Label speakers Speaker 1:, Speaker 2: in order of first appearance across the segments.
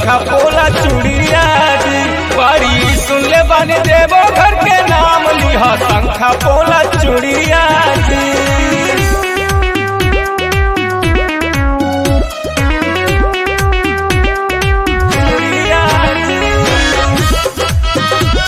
Speaker 1: शंखा पोला चूड़िया जी बड़ी सुन ले बानी देवो घर के नाम लिहा शंखा पोला चूड़िया जी चूड़िया जी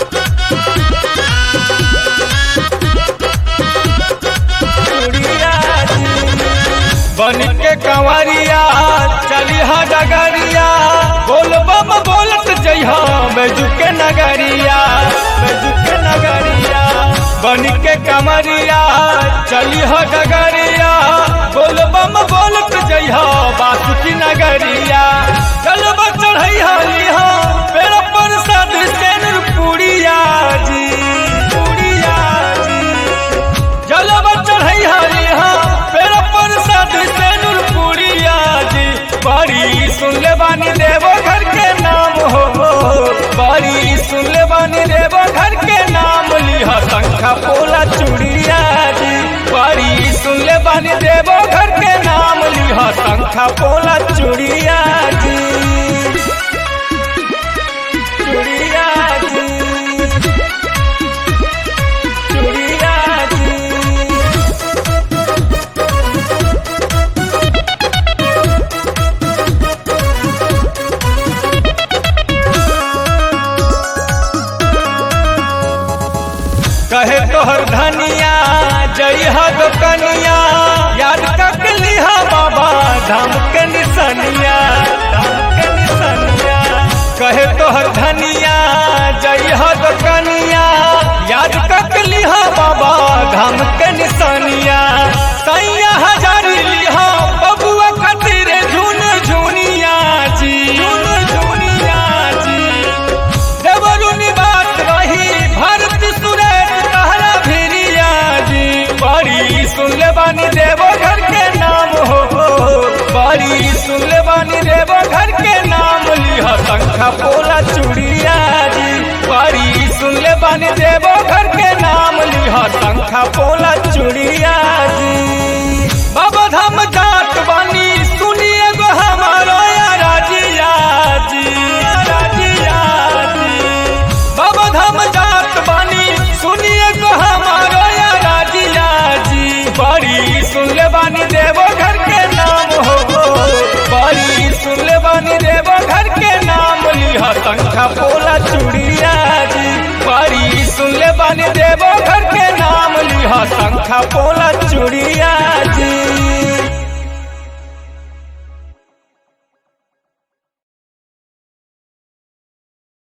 Speaker 1: बन के कंवरिया चली हा डगरिया बोल बम बोलत जइहा बैजू के नगरिया बैजू के नगरिया बन के कंवरिया चली हा डगरिया बोल बम बोलत जइहा बासुकी नगरिया चल चढ़ैहा लिहा पेड़ पर साध सेन पुड़िया जी पुड़िया जी जलवा चढ़ई हरी हाँ पेड़ पर साध से नूरपुरिया जी बड़ी सुन ले बानी देवो घर के नाम हो बड़ी सुन ले बानी देवो घर के नाम लिहा शंखा पोला चूड़िया जी बड़ी सुन ले बानी देवो घर के नाम लिहा शंखा पोला चूड़िया जी चूड़िया जी चूड़िया जी कहे तोहर धनिया जय हद कनिया याद कर लिहा बाबा धाम के निसनिया धाम के निसनिया कहे तोहर धनिया जय हद कनिया याद कर लिहा बाबा धाम के निसनिया सैया हजार लिहा बबुआ खातिर झुन झुनिया जी झुन झुनिया जी देवरुनी बात रही भारत सुरेश कहला भिरिया जी बड़ी सुन ले बानी देवो घर के नाम हो बड़ी सुन ले बानी देवो घर के नाम लिहा शंखा पोला चूड़िया जी बड़ी सुन ले बानी देवो घर के नाम लिहा शंखा पोला चूड़िया जी बाबा धाम जात बानी सुनिए गो हमारो या राजिया जी राजिया जी बाबा धाम जात बानी सुनिए को हमारो या राजिया जी बड़ी सुन ले बानी देवो घर के नाम हो बड़ी सुन ले बानी देवो घर के नाम लिहा शंखा पोला चूड़िया जी बड़ी सुन ले बानी देवो घर के नाम लिहा शंखा पोला चूड़िया जी